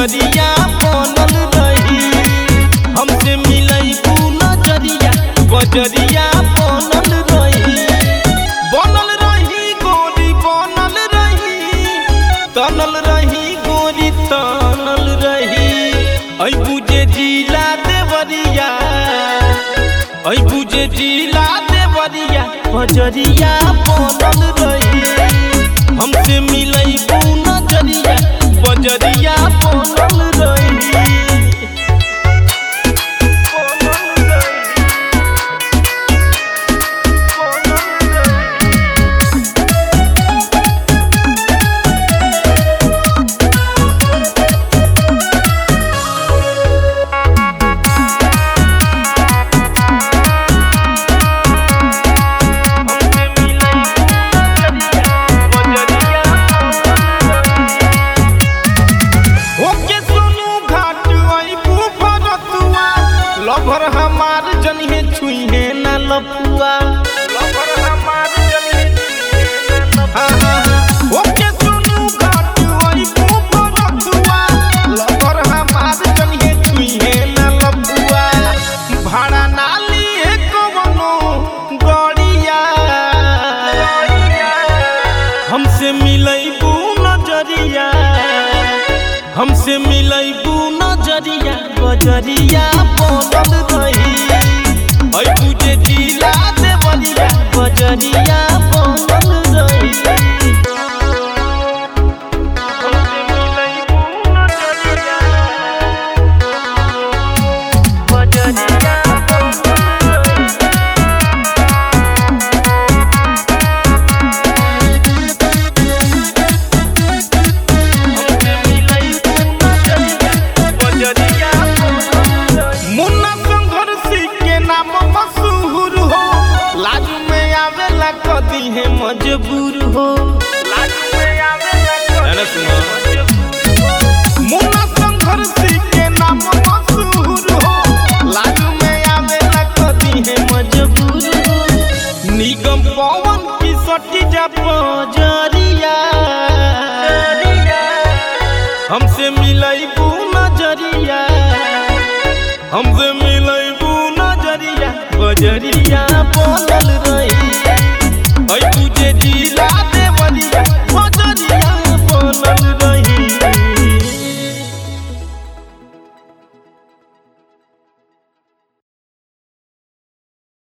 बजरिया बनल रही हमसे मिलैबू नजरिया बजरिया बनल रही बनल रही गोरी बनल रही तनल रही गोरी तनल रही ऐ बुझे जिला देवरिया ऐ बुझे जिला देवरिया बजरिया बनल रही हमसे मिलैबू नजरिया बजरिया बनल रही बनल रही ओके सुनू घाट अइबू भरतुआ लभर हमार जनिहे छुइहे ना लपुआ लभर हमार जनिहे छुइहे ना लपुआ ओके सुनू घाट अइबू भरतुआ लभर हमार जनिहे छुइहे ना लपुआ भाड़ा ना लिए कवनो गड़िया हमसे मिलैबू नजरिया हमसे मिलैबू नजरिया बजरिया बनल रही ऐ तुझे दिला देवरिया बजरिया बनल रही हमसे मिलैबू नजरिया बजरिया बनल रही मुन्ना संघर्षी के नाम मशहूर हो लाज में आवेला कदी है मजबूर हो लाज में आवेला कदी है मजबूर हो। मुन्ना संघर्षी के नाम मशहूर हो लाज में आवेला कदी है मजबूर हो निगम पवन की सटी जा पजरिया हमसे मिलैबू नजरिया हमसे मिलैबू नजरिया बजरिया